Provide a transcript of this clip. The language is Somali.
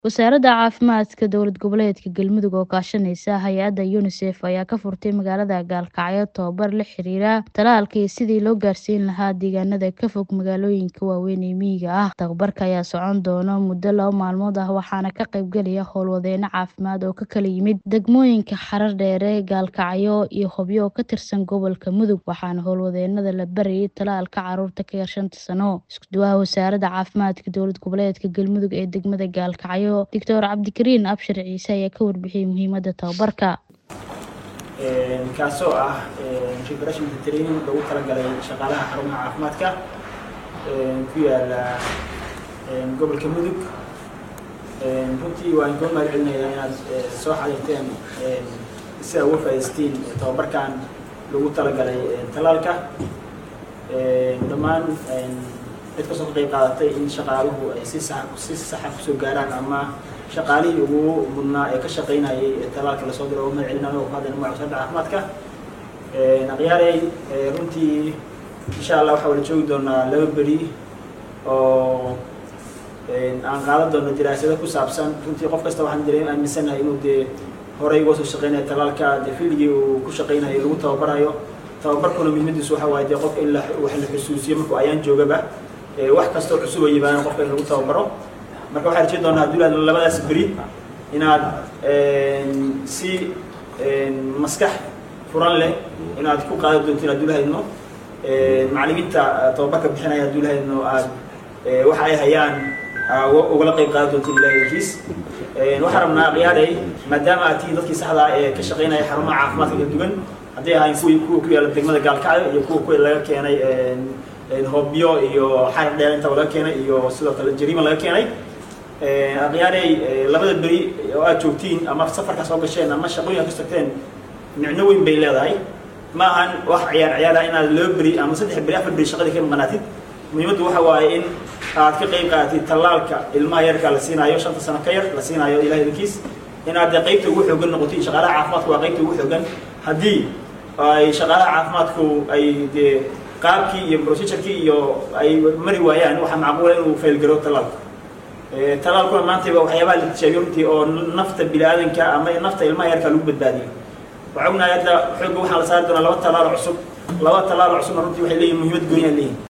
Wasaaradda Caafimaadka Dowlad Goboleedka Galmudug oo kaashanaysa hay'adda UNICEF ayaa ka furtay magaalada Gaalkacyo tababar la xiriira tallaalka iyo sidii loo gaarsiin lahaa deegaanada ka fog magaalooyinka waaweyn ee miyiga ah. Tababarka ayaa socon doona muddo laba maalmood ah waxaana ka qaybgalaya howlwadeenno caafimaad oo ka kala yimid degmooyinka Xarardheere, Gaalkacyo iyo Hobyo oo ka tirsan gobolka Mudug waxaana howlwadeennada la barayay tallaalka carruurta ka yar shanta sano. Isku duwaha Wasaaradda Caafimaadka Dowlad Goboleedka Galmudug ee degmada Gaalkacyo Dr Cabdikariin Abshir Ciise ayaa ka warbixiyay muhiimadda tababarka. kaasoo ah refreshment training loogu talagalay shaqaalaha xarumaha caafimaadka ku yaala gobolka mudug runtii waan kuu mahad celinayaa inaad soo xariirteen si aad uga faa'iidaystiin tababarkan loogu talagalay tallaalka dhammaan cid kastoo ka qayb qaadatay in shaqaaluhu ay si sax si saxa kusoo gaaraan ama shaqaalihii ugu mudnaa ee ka shaqaynayay tallaalka lasoo diro oo mahad celinayo oo ku hadlayna magaca wasaaradda caafimaadka akhyaarey runtii insha allah waxaa wada joogi doonaa laba beri oo aan qaadan doono diraasado ku saabsan runtii qof kasta waxaan dareem aaminsanahay inuu dee horey uga soo shaqeynayo tallaalka dee filigii uu ku shaqeynayo lagu tababarayo tababarkuna muhiimadiisu waxa waaye dee qofka in la wax la xusuusiyo markuu ayaan joogaba wax kastoo cusub oo yimaadaan qofka in lagu tababaro marka waxaan rajay doonaa hadduu labadaas beri inaad si maskax furan leh inaad ku qaadan doontiin hadduu lahaydno macallimiinta tababarka bixinaya hadduu lahaydno aad waxa ay hayaan ugala qayb qaadan doontiin ilaahiis waxaan rabnaa khiyaarey maadaama aad tihiin dadkii saxda ah ee ka shaqeynaya xarumaha caafimaadka kala duwan hadday ahayn kuwii kuwa ku yaala degmada gaalkacyo iyo kuwa kuwa laga keenay hobyo iyo xarar dheer intaba laga keenay iyo sidoo kale jariima laga keenay akhyaarey labada beri oo aad joogtiin ama safarka soo gasheen ama shaqooyin ka tagteen micno weyn bay leedahay ma ahan wax ciyaar ciyaar ah inaad laba beri ama saddex beri afar beri shaqadii ka maqnaatid muhiimaddu waxa waaye in aad ka qayb qaadatid tallaalka ilmaha yarka la siinaayo shanta sano ka yar la siinaayo ilahay idinkiis inaad dee qaybta ugu xoogan noqotid shaqaalaha caafimaadku waa qaybta ugu xoogan haddii ay shaqaalaha caafimaadku ay dee qaabkii iyo procedurkii iyo ay mari waayaan waxaa macquula inuu faylgaro tallaalka tallaalkuna maantayba waxyaabaha la tijaabiyo runtii oo nafta bini-aadanka ama nafta ilmaha yarka lagu badbaadiyo waxaa ognahay hadda xoogga waxaa la saari doonaa laba tallaalo cusub laba tallaalo cusubna runtii waxay leeyihin muhiimad gooniyaa leeyihin